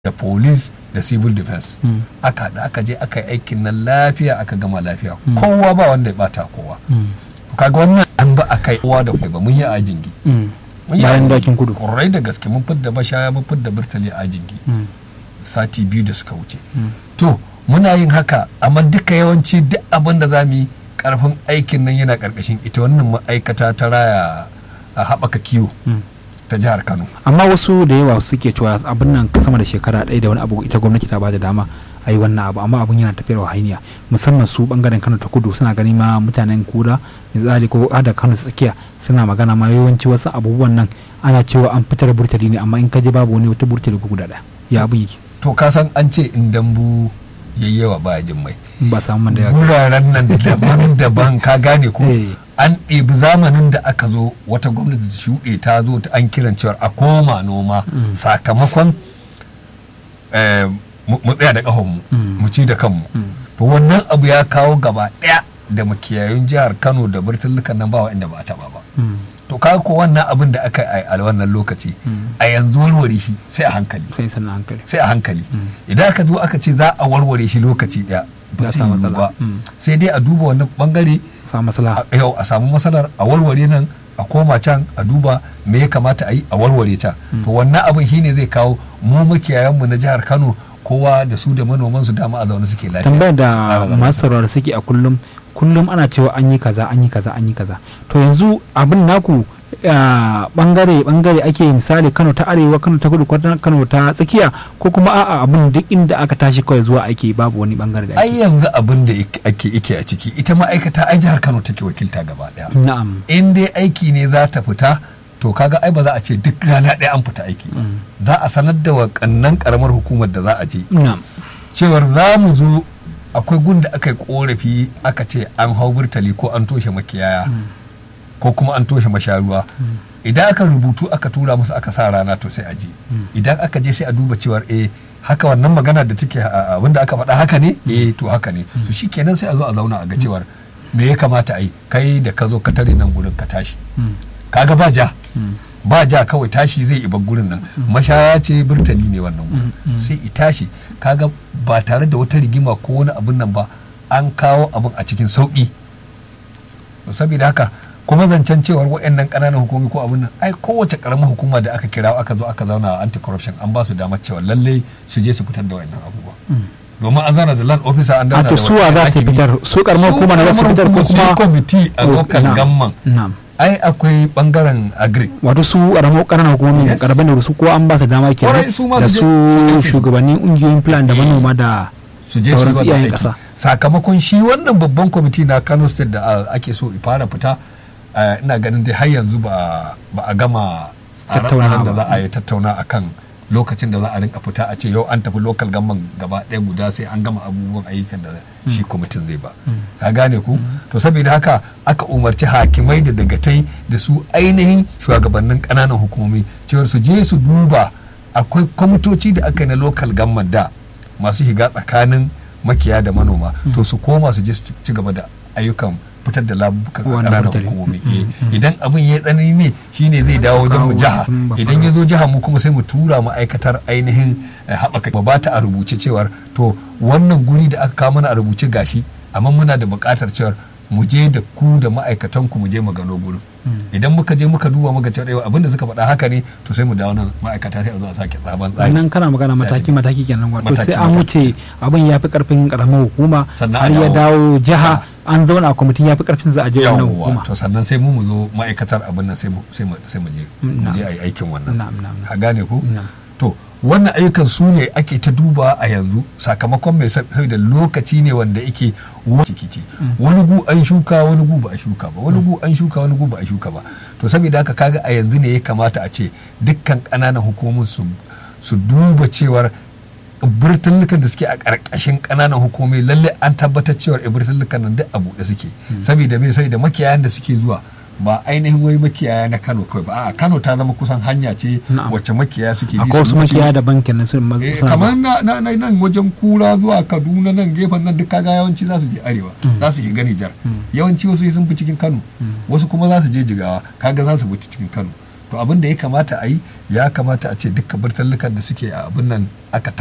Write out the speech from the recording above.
da police da civil defense aka haɗu aka je aka yi aikin nan lafiya aka gama lafiya kowa ba wanda ya bata kowa kaga wannan an ba a kai kowa da ba mun yi a jingi bayan dakin kudu ƙwarai da gaske mun fidda mashaya mun fidda burtali a jingi sati biyu da suka wuce to muna yin haka amma duka yawanci duk abin da za mu yi karfin aikin nan yana karkashin ita wannan ma'aikata ta raya a haɓaka kiwo ta jihar kano amma wasu da yawa suke cewa abin nan sama da shekara ɗaya da wani abu ita gwamnati ta bada dama a yi wannan abu amma abin yana tafiyar hainiya musamman su bangaren kano ta kudu suna gani ma mutanen kura misali ko da kano tsakiya suna magana ma yawanci wasu abubuwan nan ana cewa an fitar burtali ne amma in ka je babu wani wata burtali guda ɗaya ya abin yake to ka san an ce in dambu yayyawa ba jin mai ba samu man da ya guraren nan daban-daban ka gane ko an ɗebi zamanin da aka zo wata gwamnati da shuɗe ta zo ta an kiran cewar a koma noma sakamakon mu tsaya da ƙahonmu mu ci da kanmu to wannan abu ya kawo gaba ɗaya da makiyayun jihar kano da birtullukan nan ba inda ba a taɓa ba to kaga ko wannan abin da aka yi a wannan lokaci a yanzu warware shi sai a hankali sai a hankali idan aka zo aka ce za a warware shi lokaci ɗaya ba zai yiwu ba sai dai a duba wannan bangare yau a samu matsalar a warware nan a koma can a duba me ya kamata a yi a warware can to wannan abin shine zai kawo mu makiyayanmu na jihar kano kowa da su da manoman su dama a zaune suke lafiya tambayar da masu sauraro suke a kullum kullum ana cewa an yi kaza an yi kaza an yi kaza to yanzu abin naku bangare bangare ake misali kano ta arewa kano ta kudu kano ta tsakiya ko kuma a'a abin duk inda aka tashi kawai zuwa ake babu wani bangare da ake ai yanzu abin da ake ike a ciki ita ma'aikata ai jihar kano take wakilta gaba daya na'am in dai aiki ne za ta fita to kaga ai ba za a ce duk rana ɗaya an fita aiki za a sanar da wakannan karamar hukumar da za a je cewar za mu zo akwai gun da aka yi korafi aka ce an hau burtali ko an toshe makiyaya ko kuma an toshe masharuwa idan aka rubutu aka tura musu aka sa rana to sai a je idan aka je sai a duba cewar eh haka wannan magana da take abinda aka faɗa haka ne eh to haka ne to shikenan sai a zo a zauna a ga cewar me ya kamata a yi kai da ka zo ka tare nan gurin ka tashi kaga ba ja ba ja kawai tashi zai iba gurin nan mashaya ce burtali ne wannan gurin sai i tashi kaga ba tare da wata rigima ko wani abin nan ba an kawo abin a cikin sauƙi saboda haka kuma zancen cewar waɗannan ƙananan hukumi ko abin nan ai kowace ƙaramar hukuma da aka kira aka zo aka zauna a anti corruption an ba su damar cewa lallai su je su fitar da waɗannan abubuwa domin an zana da land officer an dana da suwa za su fitar su karamar hukuma na za su fitar ko kuma kwamiti a local gamman ai akwai bangaren agri wato su karamar ƙananan hukumomi karban da su ko an ba su dama ke da su shugabannin ungiyoyin plan da manoma da su je su iyayen kasa sakamakon shi wannan babban kwamiti na Kano state da ake so fara fita ina ganin dai har yanzu ba a gama tsare da za a yi tattauna akan lokacin da za a rinka fita a ce yau an tafi lokal gamman gaba ɗaya guda sai an gama abubuwan ayyukan da shi kwamitin zai ba ka gane ku to saboda haka aka umarci hakimai da dagatai da su ainihin shugabannin ƙananan hukumomi cewar su je su duba akwai kwamitoci da aka yi na lokal gamman da masu shiga tsakanin makiya da manoma to su koma su je su ci gaba da ayyukan fitar da labukan ƙananan hukumomi idan abin ya tsanani ne shine zai dawo wajen mu jiha idan ya zo jiha mu kuma sai mu tura ma'aikatar ainihin haɓaka ba ba ta a rubuce cewar to wannan guri da aka kawo mana a rubuce gashi amma muna da buƙatar cewar mu je da ku da ma'aikatan ku mu je mu gano gurin idan muka je muka duba muka cewa abinda suka faɗa haka ne to sai mu dawo nan ma'aikata sai a zo a sake tsaban tsari nan kana magana mataki mataki kenan wato sai an wuce abin ya fi karfin karamar hukuma har ya dawo jiha an zauna a kwamitin ya fi karfin za a je wannan hukuma to sannan sai mu mu zo ma'aikatar abin nan sai mu sai mu je mu je a yi aikin wannan ka gane ku to wannan ayyukan su ne ake ta duba a yanzu sakamakon mai saboda lokaci ne wanda yake ciki ce wani gu an shuka wani gu ba a shuka ba wani gu an shuka wani gu ba a shuka ba to saboda haka kaga a yanzu ne ya kamata a ce dukkan ƙananan hukumomin su duba cewar birtullukan da suke a ƙarƙashin ƙananan hukumomi lalle an tabbatar cewar birtullukan nan duk a buɗe suke saboda me sai da makiyayan da suke zuwa ba ainihin wai makiyaya na Kano kawai ba a Kano ta zama kusan hanya ce wacce makiyaya suke bi su makiyaya da bankin na sun kamar na nan wajen kura zuwa Kaduna nan gefen nan duk kaga yawanci za su je arewa za su shiga Nijar yawanci wasu sun fi cikin Kano wasu kuma za su je Jigawa kaga za su bi cikin Kano to abin da ya kamata a yi ya kamata a ce dukkan burtallukan da suke a abin nan aka